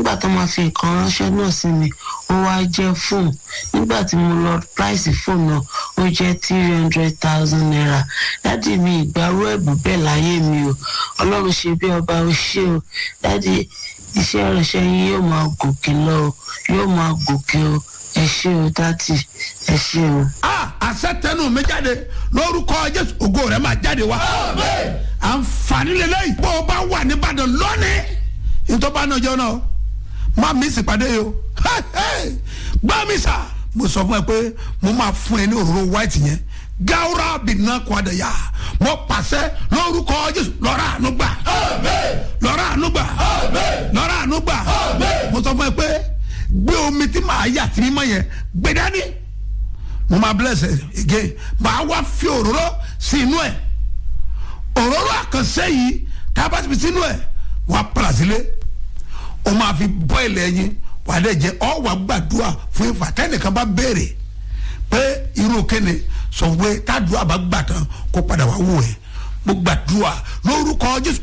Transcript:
nígbà tó máa fi nǹkan ránṣẹ́ náà sí mi ó wá jẹ́ fóònù nígbà tí mo lọ price fóònù náà ó jẹ́ three hundred thousand naira dádì mi ìgbàrú ẹ̀bùn bẹ́ẹ̀ láyé mi o ọlọ́run ṣe bí ọba ó ṣe o dádì iṣẹ́ ìránṣẹ́ yín yóò máa gòkè lọ o yóò máa gòkè o ẹ ṣé o dádì ẹ ṣé o. a àṣẹ tẹnu mi jáde lórúkọ jésù ògo rẹ máa jáde wá. àǹfààní lélẹ́yìí bó o bá wà nìbàdàn lónìí ìtọ́ba náà jẹun náà má mi sì pàdé yìí o gbá mi sà mo sọ fún ẹ pé mo máa fún ẹ ní òróró white yẹn gawura bìnnà kọ́dà yá mo pàṣẹ lórúkọ jésù lọ́ra àánú gbà lọ́ra àánú gbà lọ́ra àánú gbà mo sọ fún ẹ pé gbé omi tí màá yà sí mímọ́ yẹn gbé dání mo máa bless ẹ again màá wá fi òróró sí inú ẹ òróró àkànṣe yìí tá a bá ti fi sínú ẹ wàá pàlà sílé o máa fi bọ́ ilẹ̀ yín wà á dẹ̀ jẹ́ ọ wà gbàdúrà fún ìfà tẹ́nìkan bá béèrè pé irú kéne sọ pé tádùá bá gbà tán kó padà wá wò ẹ́ mo gbàdúrà lórúkọ jésù